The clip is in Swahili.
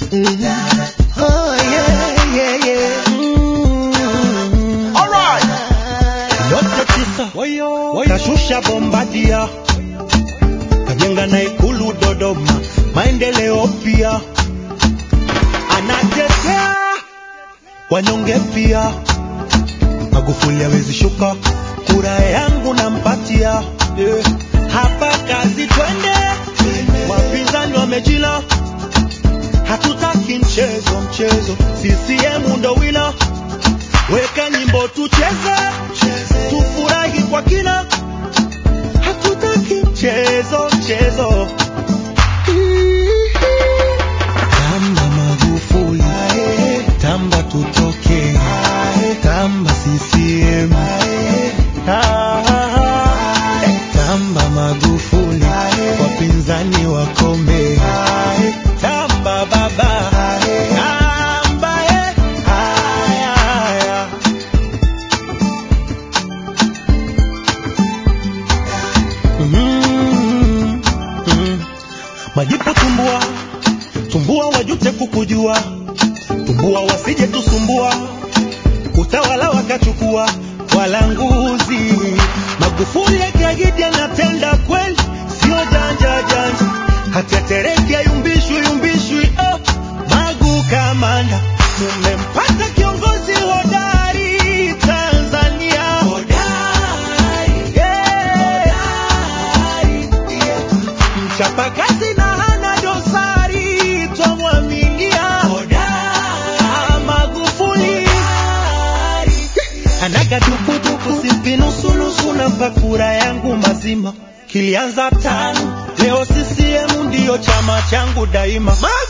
Oh, yeah, yeah, yeah. Mm. yote tisa kashusha bombadia kajenga na ikulu Dodoma, maendeleo pia anatetea wanyonge pia. Magufuli hawezi shuka, kura yangu nampatia. Yeah. Hapa kazi twende, wapinzani wamejila, hatutaki mchezo mchezo, CCM ndo wina, weka nyimbo tucheze, tufurahi kwa kina, hatutaki mchezo mchezo. Tamba Magufuli, tamba tutoke, tamba CCM, Ah, tamba Magufuli, wapinzani wakome, tamba baba, tamba eh, haya. Mm, mm. Majipu tumbua, tumbua wajute kukujua, tumbua wasije tusumbua, utawala wakachukua walanguzi. Magufuli akiahidi anatenda kweli, sio janja janja, hatetereki ayumbishwi yumbishwi. Oh, Magu kamanda, tumempata kiongozi hodari Tanzania, hodari, yeah. mchapakazi na hana dosari, twamwaminia Ah, Magufuli anaga dukuduku simpi nusunusu na pakura yangu mazima kilianza tano leo CCM ndiyo chama changu daima Magu!